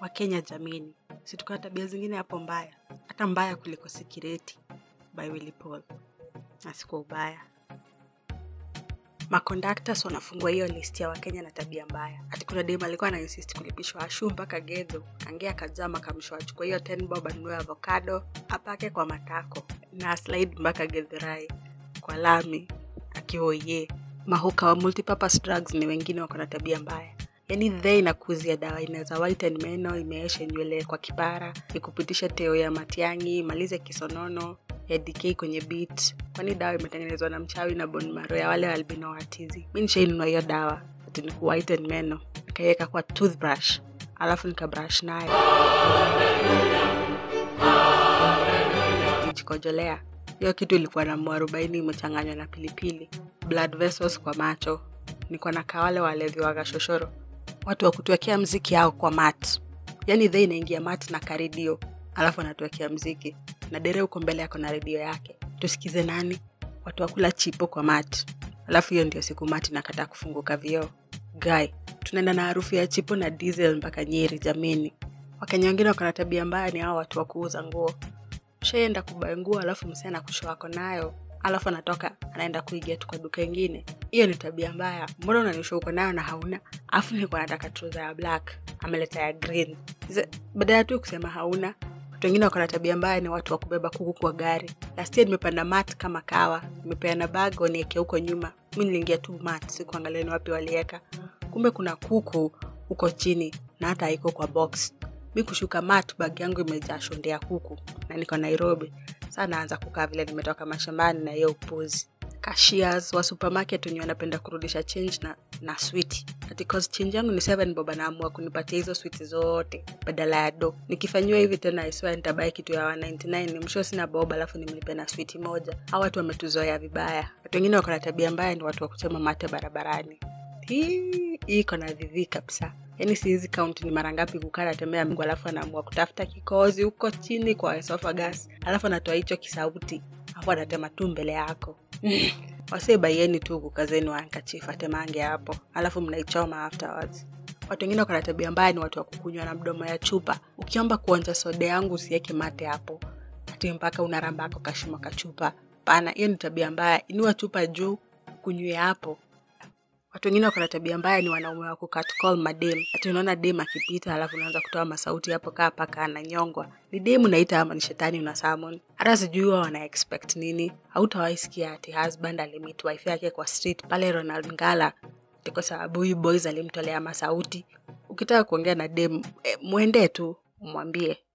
Wakenya jamini, si tuko na tabia zingine hapo mbaya, hata mbaya kuliko Sikireti by Willy Paul, na si kwa ubaya. Makondaktas wanafungua hiyo list ya Wakenya na tabia mbaya. Ati kuna dem alikuwa ana insist kulipishwa ashu mpaka Gedho, kangia kajama kamshwa achukua hiyo 10 bob anunue avocado apake kwa matako na slide mpaka Githurai kwa lami akioye. Mahuka wa multipurpose drugs ni wengine wako na tabia mbaya. Yaani the inakuzia dawa inaweza whiten meno, imeeshe nywele kwa kipara, ikupitisha teo ya matiangi, imalize kisonono, ya DK kwenye beat. Kwani dawa imetengenezwa na mchawi na bone marrow ya wale albino watizi. Mi nishainunua hiyo dawa ati ni whiten meno, nikaiweka kwa toothbrush, alafu nikabrush nayo nikijikojolea. Hiyo kitu ilikuwa na mwarobaini imechanganywa na pilipili, blood vessels kwa macho. Niko na kawale walevi wa gashoshoro, watu wa kutuwekea mziki yao kwa mat. Yaani the inaingia mat na karedio, alafu anatuwekea mziki na dere huko mbele yako na redio yake. Tusikize nani? Watu wakula chipo kwa mat, alafu hiyo ndio siku mati nakataa kufunguka vioo. Guy, tunaenda na harufu ya chipo na diesel mpaka Nyeri jamini. Wakenya wengine wako na tabia mbaya, ni hao watu wa kuuza nguo ushaenda kubai nguo alafu msee anakushow ako nayo alafu anatoka anaenda kuigia tu kwa duka ingine hiyo ni tabia mbaya mbona unanishow uko nayo na hauna alafu nilikuwa nataka trouser ya black ameleta ya green Ze- badala tu kusema hauna watu wengine wako na tabia mbaya ni watu wa kubeba kuku kwa gari last year nimepanda mat kama kawa nimepeana bag waniekea huko nyuma mi niliingia tu mat sikuangalia ni wapi walieka kumbe kuna kuku huko chini na hata haiko kwa box mi kushuka mat bag yangu imejaa shonde ya kuku na niko nairobi saa naanza kukaa vile nimetoka mashambani na hiyo upuzi cashiers wa supermarket wenye wanapenda kurudisha change na, na switi ati cause change yangu ni 7 bob anaamua kunipatia hizo switi zote badala ya do nikifanyiwa hivi tena iswa nitabai kitu ya 199 msho sina bob alafu nimlipe na switi moja au watu wametuzoea vibaya watu wengine wako na tabia mbaya ni watu wa kuchema mate barabarani hii hii iko na vivi kabisa yaani sihizi kaunti ni mara ngapi kukaa natembea mgu alafu anaamua kutafuta kikozi huko chini kwa esophagus alafu anatoa hicho kisauti alafu anatema tu mbele yako wasee baieni tu kukazeni wankachifu atemange hapo alafu mnaichoma afterwards watu wengine wako na tabia mbaya ni watu wa kukunywa na mdomo ya chupa ukiomba kuonja soda yangu usiweke mate hapo ati mpaka unarambako kashuma kachupa pana hiyo ni tabia mbaya inua chupa juu kunywe hapo watu wengine wako na tabia mbaya ni wanaume wa kukatcall madem ati unaona dem akipita alafu unaanza kutoa masauti hapo kaa paka ananyongwa ni dem unaita ama ni shetani una summon hata sijui huwa wana expect nini hautawaisikia ati husband alimit wife yake kwa street pale ronald ngala ati kwa sababu huyu boys alimtolea masauti ukitaka kuongea na dem eh, mwendee tu umwambie